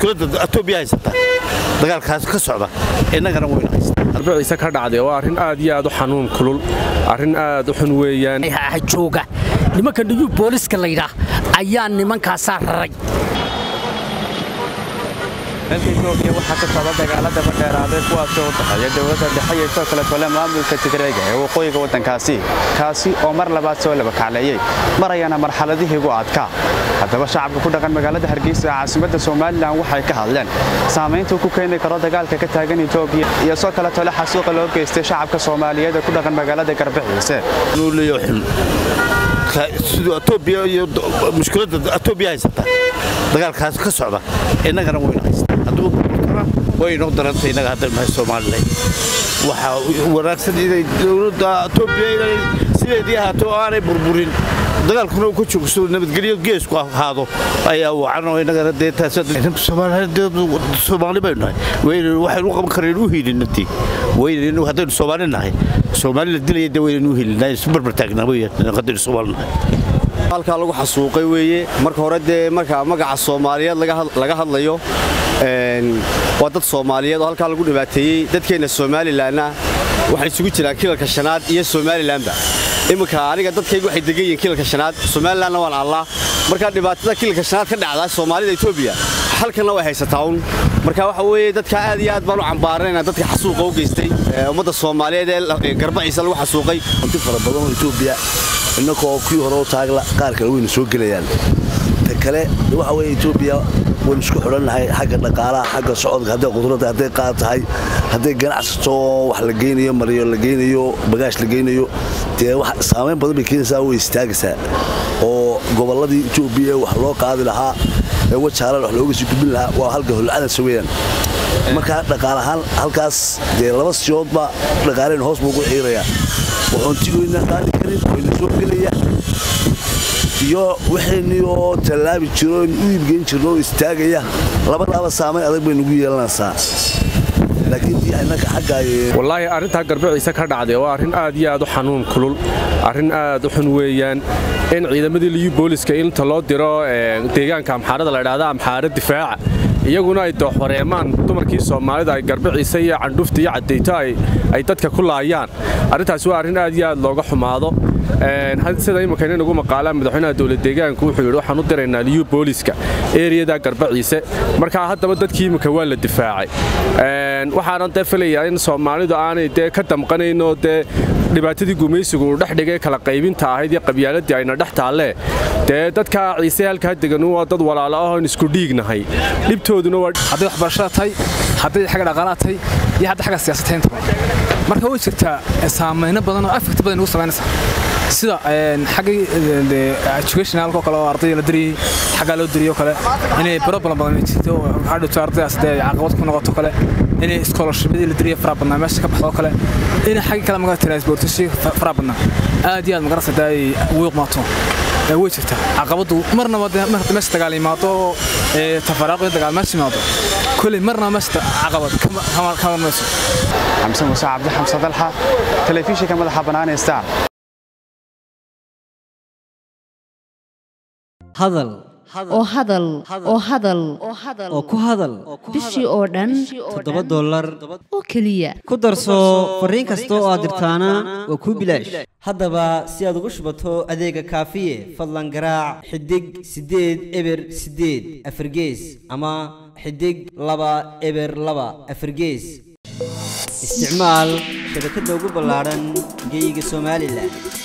mushkiladda etoobiya haysata dagaalkaas ka socda innagana waynu haystaa arbiciisa ka dhacday waa arrin aad iyo aad u xanuun kulul arrin aad u xun weeyaan jooga nimanka niyuu booliska laydhaah ayaa nimankaasaa raray dalka etoobiya waxaa ka socda dagaalada badheeraaday kuwaasoo u dhexeeya dowladda dhexe iyo sidoo kale tole maamulka tigreega ee waqooyiga waddankaasi kaasi oo mar labaad soo laba kacleeyey marayana marxaladihii ugu adkaa haddaba shacabka ku dhaqan magaalada hargeysa ee caasimadda somalilan waxay ka hadleen saamayntuu ku keeni karo dagaalka ka taagan etoobiya iyo sidoo kale tole xasuuqa loo geystay shacabka soomaaliyeed ee ku dhaqan magaalada garbaxiise nuuliyo xun siduu etoobiya iyo mushkiladda etoobiya haysata dagaalkaas ka socda innagana waynu haystaa hadduu burburkana waynoo darantay innaga haddaynu nahay somalilan waxaa wanaagsan inay dowladda etoobiya inay sideedii ahaato oo aanay burburin dagaalkuna uu ka joogso nabadgelyo geesku ahaado ayaa wacan oo innagana dee taas soomaali baynu nahay waxaynu u qaban kareen u hiilinadii waynaynu haddaynu soomaali nahay soomaali la dilaya dee waynaynu u hiilinaa isu barbar taagnaa weeyaan haddaynu soomaali nahay halkaa lagu xasuuqay weeye marka hore dee marka magaca soomaaliyeed laga hadlayo waa dad soomaaliyeed oo halkaa lagu dhibaateeyey dadkeenna somalilanna waxay isugu jiraan kilalka shanaad iyo somalilanba iminka aniga dadkaygu waxay degan yihiin kilalka shanaad somalilanna waan allaa markaa dhibaatada kilalka shanaad ka dhacdaa soomaalida etoobiya halkanna way haysataa un marka waxa weeye dadka aad iyo aad baan u cambaaranaynaa dadka xasuuqa u geystay ummadda soomaaliyeed ee garbaciisa lagu xasuuqay hanti fara badan oo etoobiya innakoo kii hore u taagla qaar kale wayna soo gelayaan ta kale waxa weye etoobiya waynu isku xidhannahay xagga dhaqaalaha xagga socodka hadday qudrada hadday qaad tahay hadday ganacsato wax la geynayo maryo la geynayo bagaash la geynayo dee saamayn badan bay keenaysaa way istaagaysaa oo gobolladii etoobiya wax loo qaadi lahaa ee wajaalan wax looga sii gudbin lahaa waa halka holcadasa weeyaan markaa dhaqaalahaan halkaas dee laba siyoodba dhaqaaleen hoos buu ugu xiirayaa waxoontigoyna qaadi karin wayna soo gelaya iyo waxaynii oo tallaabi jiro u iibgeyn jirno oo istaagaya labadaaba saamayn adag bay nugu yeelanaysaa wallaahi arrintaa garbiciisa ka dhacday waa arrin aad iyo aad u xanuun kulul arrin aad u xun weeyaan in ciidamadii liyu booliska inta loo diro deegaanka amxaarada la dhahda amxaara difaaca iyaguna ay dooxwareemaan dumarkii soomaalida ay garbiciisa iyo candhufta iyo caddayto ay dadka ku laayaan arrintaasi waa arrin aad iyo aad looga xumaado sida iminka inagu maqaalaan madaxweynaha dowlad deegaanku wuxuu yidhi waxaan u diraynaa liyu booliska eriyada garbaciise markaa haddaba dadkii iminka waa la difaacay waxaanan dee filayaa in soomaalidu aanay dee ka damqanaynoo dee dhibaatadii gumaysigu uu dhex dhigay kala qaybinta ahayd iyo qabyaaladii ayna dhex taallee dee dadka ciise halkaa degan waa dad walaalo ahoon isku dhiignahay dhibtooduna waa hadday waxbarashada tahay hadday xagga dhaqaalaha tahay iyo hadda xagga siyaasataynta marka way jirtaa saamayno badan oo afekti badan ugu samaynaysa sida xaggii educationalka oo kale oo ardayda la diriyey xaggaa loo diriyey oo kale inay problem badan jirto hadhowto ardaydaas dee caqabad ku noqoto kale inay scholarshipyadii la diriyey faraha badnaa meesha ka baxdo oo kale inay xaggii kale magaa transportation faraha badnaa aad iyo aad magarasa dee ay wiiqmaato way jirtaa caqabadu marnaba marka meesha dagaal yimaado tafaraaqyo dagaal meesha yimaado kuley marnaba meesha caqabad kama mayso xamse muuse cabdi xamse dalxa telefishinka madaxa bannaan ee star hadal oo hadal oo hadal oo ku hadal bishii oo dhan toddoba dollar oo keliya ku darso fariin kasta oo aad dirtaana waa kuu bilaash haddaba si aad ugu shubato adeega kaafiye fadlan garaac xidig siddeed eber siddeed afargees ama xidig laba eber laba afargees isticmaal shabakadda ugu ballaadhan geyga somalilan